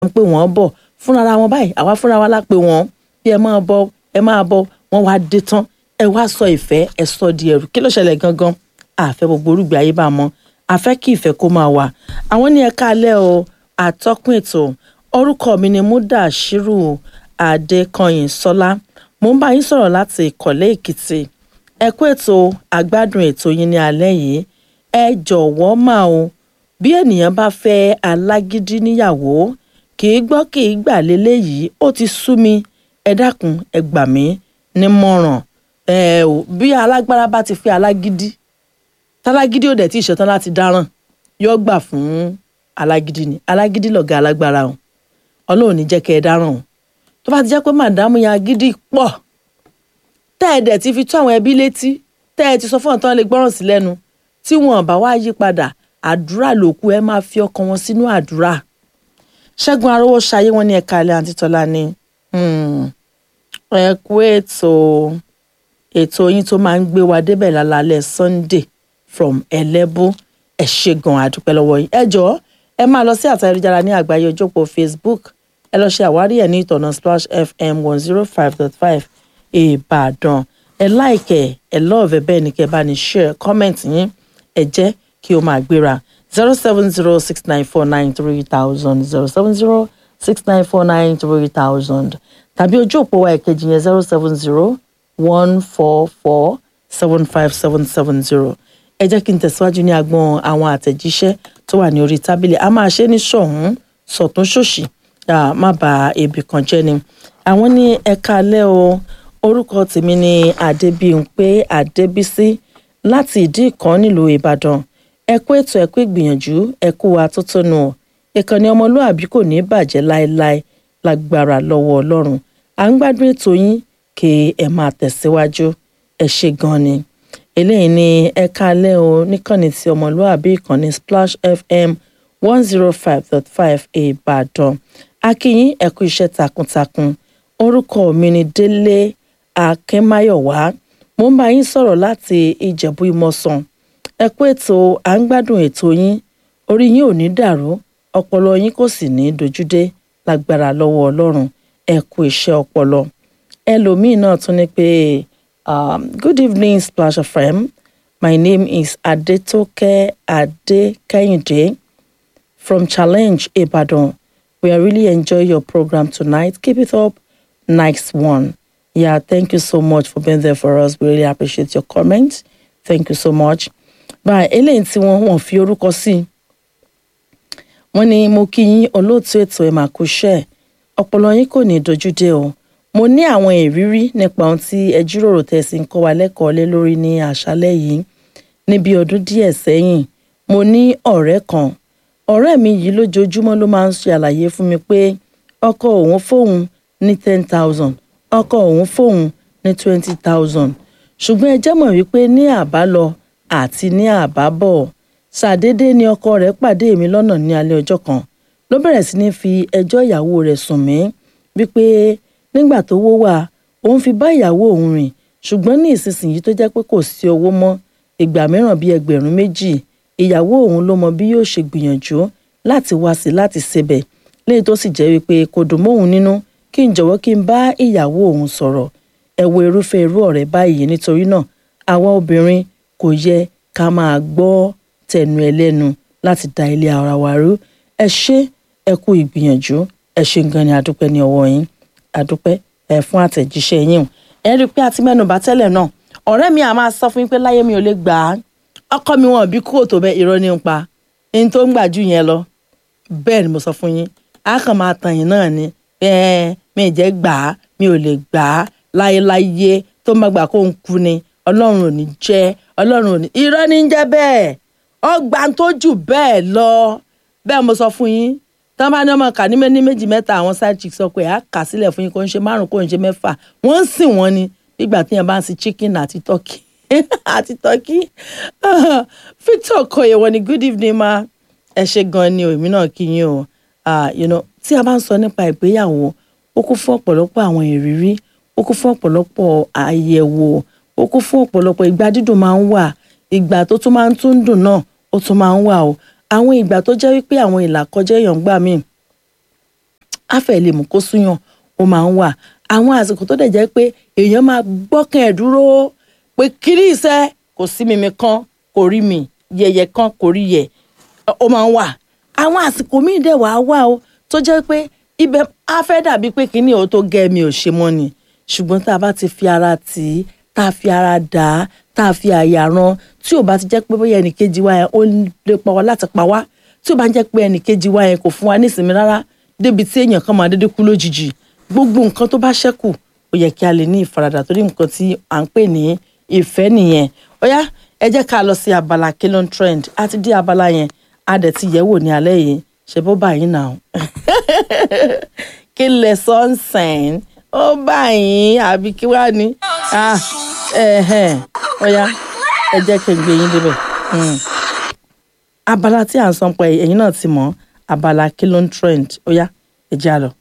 ń pè wọ́n bọ̀ fúnra wọn báyìí àwa fúnra wa la pè wọ́n bí ẹ máa bọ̀ ẹ máa bọ̀ wọ́n wá dé tán ẹ wá sọ ìfẹ́ ẹ sọ di ẹrù kí ló ṣẹlẹ̀ gangan àfẹ́ gbogbo orúgbìn ayé bá mọ́ àfẹ́ kí ìfẹ́ kó máa wà àwọn ní ẹ̀ka alẹ́ o àtọ́kùn ètò orúkọ mi ni Mudashiru Adékọyìn Sọlá mo ń bá yín sọ̀rọ̀ láti Ìkọ̀lé Èkìtì ẹ kú ètò àgbádùn ètò yín ní alẹ́ yìí ẹ jọ̀wọ́ máa o bí ènìyàn bá fẹ́ alágídí níyàwó kì í gbọ́ kì í gbà léléyìí ó ti sú mi ẹ dákun ẹ gbà mí nímọ̀ràn ẹ ò bí alágbára bá ti fẹ́ alágídí tálágídí ò dẹ̀ tí ì ṣetán láti dáràn yóò gbà fún alágídí ni alágídí lọ̀gá alágbára o ọlọ́run ní jẹ́ kẹ́ ẹ dáràn o tó bá ti jẹ́ pé màdámù yẹn agídí pọ̀ tẹ́ ẹ dẹ̀ ti fi tó àwọn ẹbí létí tẹ́ ẹ ti sọ fún ọ̀tán lè gbọ́ràn sí lẹ́nu tí wọn bá wá yí padà àdúrà lòkù ẹ máa fi ọkàn wọn sínú àdúrà ṣẹ́gun arówó ṣayé wọn ní ẹ̀ka ilẹ̀ àǹtí tọ́lá ni ẹ kú ètò ètò yín tó máa ń gbé wa débẹ̀ lálálẹ́ Sunday from ẹlẹ́bù ẹ ṣé gan àdúpẹ́ lọ́wọ́ yín ẹ jọ̀ọ́ ẹ máa lọ sí àtà ayélujára ní àgbáyé ojópọ̀ Facebook ẹ lọ ṣe àwárí ẹ̀ ní ìtọ̀nà Splash FM one zero five dot five Ìbàdàn ẹ láìkẹ̀ ẹ lọ́ọ̀fẹ́ bẹ́ẹ̀ ni kẹ́ bá ní share comment yín ẹ jẹ́ kí o máa gbéra zero seven zero six nine four nine three thousand zero seven zero six nine four nine three thousand tàbí ojú òpó wa ìkejì yẹn zero seven zero one four four seven five seven seven zero ẹ jẹ́ kí n tẹ̀síwájú ní agbọn àwọn àtẹ̀jíṣẹ́ tó wà ní orí tábìlì a máa ṣe ní ṣọ̀hún sọ̀tún ṣòṣì má bà ibì kan jẹ́ ni àwọn ní ẹ̀ka alẹ́ o orúkọ tèmi ni Adébímpé Adébísí láti ìdí ìkan nílùú Ìbàdàn ẹ kú ètò ẹ kú ìgbìyànjú ẹ kú atótónu ọ ìkànnì ọmọlúàbí kò ní bàjẹ́ láéláé lágbára lọ́wọ́ Ọlọ́run à ń gbádùn ètò yín kí ẹ máa tẹ̀síwájú ẹ ṣé gan ni eléyìí ni ẹ̀ka alẹ́ o níkànnì tí ọmọlúàbí ìkànnì Splash FM one zero five dot five Ìbàdàn akínyìn ẹ kú iṣẹ́ takuntakun orúkọ mi ni Délé Akínmáyọ̀wá mo ń bá yín sọ̀rọ̀ láti Ìjẹ̀bú Ìmọ̀sán ẹ kú ètò à ń gbádùn ètò yín orí yín ò ní dàrú ọpọlọ yín kò sì ní dojúdé lágbára lọ́wọ́ Ọlọ́run ẹ kú iṣẹ́ ọpọlọ ẹlòmíín náà tún ní pé um, good evening Splash FM my name is Adetoke Adekehinde from Challenge Ibadan we are really enjoy your program tonight keep it up nice one yeah thank you so much for being there for us we really appreciate your comment thank you so much báyìí eléyìí tí wọ́n wọ́n fi orúkọ sí wọ́n ní mo kí yín olóòtú ètò ẹ̀ máa kú ṣẹ́ ọpọlọ yín kò ní dojúdé o mo ní àwọn ìrírí nípa ohun tí ẹ jíròrò tẹ̀sí ń kọ́ wa lẹ́kọ̀ọ́ lé lórí ní àṣálẹ́ yìí níbi ọdún díẹ̀ sẹ́yìn mo ní ọ̀rẹ́ kan ọ̀rẹ́ mi yìí lójoojúmọ́ ló máa ń ṣe àlàyé fún mi pé ọkọ òun fóun ní ten thousand ọkọ òun fóun ní twenty thousand ṣùgbọ́n ẹ jẹ́ mọ̀ wípé ní àbálọ àti ní àbábọ̀ ṣàdédé ni ọkọ rẹ̀ pàdé mi lọ́nà ní alẹ́ ọjọ́ kan ló bẹ̀rẹ̀ sí ní fi ẹjọ́ ìyàwó rẹ̀ sùn mí wípé nígbà tó wó wà òun fi bá ìyàwó òun rìn ṣùgbọ́n ní ìsinsìnyí tó jẹ́ pé kò sí owó mọ́ ìgbà mìíràn bíi ẹgbẹ̀rún méjì ìyàwó òun ló mọ bí yóò ṣe gbìyànjú láti wá sí láti ṣebẹ̀ léyìí tó sì jẹ́ wípé kò dùn mọ́ òun nínú kí n jọ̀wọ́ kí n bá ìyàwó òun sọ̀rọ̀ ẹ wo irúfẹ́ irú ọ̀rẹ́ báyìí nítorí náà àwa obìnrin kò yẹ ká máa gbọ́ tẹnu ẹlẹ́nu láti da ilé ara wa rú ẹ ṣé ẹ kú ìgbìyànjú ẹ ṣé gan ni adúpẹ́ ní ọwọ́ yín adúpẹ́ ẹ fún àtẹ̀jíṣẹ́ yín o ẹ rí i pé àti mẹ́nubà tẹ́lẹ̀ náà ọ̀rẹ́ mi à máa sọ fún yín pé láyé mi ò lè gbà á ọkọ mi wọn bí kúrò tó bẹ́ẹ̀ irọ́ ní ń pa ẹni tó ń gbà jù yẹn lọ bẹ́ẹ̀ ni mo sọ fún yín a kàn máa tàn yín náà ni ẹ mi jẹ́ gbà á mi ò lè gbà á láyéláyé tó má gbà kó ń kú ni ọlọ́run ò ní jẹ́ ọlọ́run ò ní irọ́ ní ń jẹ́ bẹ́ẹ̀ ọgbà tó jù bẹ́ẹ̀ lọ bẹ́ẹ̀ mo sọ fún yín tí wọ́n bá ní ọmọ kà ní ní méjì mẹ́ta àwọn side chick sọ pé a kà sílẹ̀ fún yín kó ń ṣe márùn kó ń ṣe mẹ́fà wọ́n ń sìn wọ́n ni nígbà tí yẹn bá ń sin chicken àti turkey àti turkey Victor Okoye wọ́n ní good evening ma ẹ ṣe gan ni o èmi náà kí yín o you know tí a bá ń sọ nípa ìgbéyàwó ó kún fún ọ̀pọ̀lọpọ̀ àwọn ìrírí ó kún fún ọ̀pọ̀lọpọ̀ àyẹ̀wò ó kún fún ọ̀pọ̀lọpọ̀ ìgbà dídùn máa ń wà ìgbà tó tún máa ń tún dùn náà ó tún máa ń wà o àwọn ìgbà tó jẹ́ wípé àwọn ìlà kọjá èèyàn gbà míì àfẹ́ lè mú kó súyàn ó máa ń wà àwọn àsìkò tó dẹ̀ jẹ́ pé èèyàn máa gbọ́kàn ẹ̀ dúró pé kiri iṣẹ́ kò sí mímí kan kò rí mi yẹ̀yẹ̀ kan kò rí yẹ̀ ó máa ń wà àwọn àsìkò míì dẹ̀ wá wà o tó jẹ́ pé ibẹ̀ á fẹ́ dàbí pé kíní ò tó gẹ́ mi ò ṣe mọ́ ni ṣùgbọ́n tá a bá ti fi ara tì í tá a fi ara dà á tá a fi àyà ran tí ò bá ti jẹ́ pé bóyá ẹnìkejì wa yẹn ó lè pa wá láti pa wá tí ò bá jẹ́ pé ẹnìkejì wa yẹn kò fún wa nísinmi rárá débi tí èèyàn kan máa dédé kú lójijì gbogbo nǹkan tó bá ṣẹ́kù ó yẹ kí a lè ní ìfaradà torí nǹkan tí à ń pè ní ìfẹ́ nìyẹn ó yá ẹ jẹ́ ká lọ sí abala kilon trend a ti dé abala yẹn a dẹ̀ ti yẹ̀ wò ní alẹ́ yìí ṣe bó báyìí náà kí lẹ sọ ń sẹ́yìn ó báyìí àbí kí wàá ní ó yá ẹ jẹ́ kí n gbé yín débẹ̀ abala tí à ń sọ pé ẹ̀yin náà ti mọ̀ abala kilon trend ó yá ẹ jẹ́ àlọ́.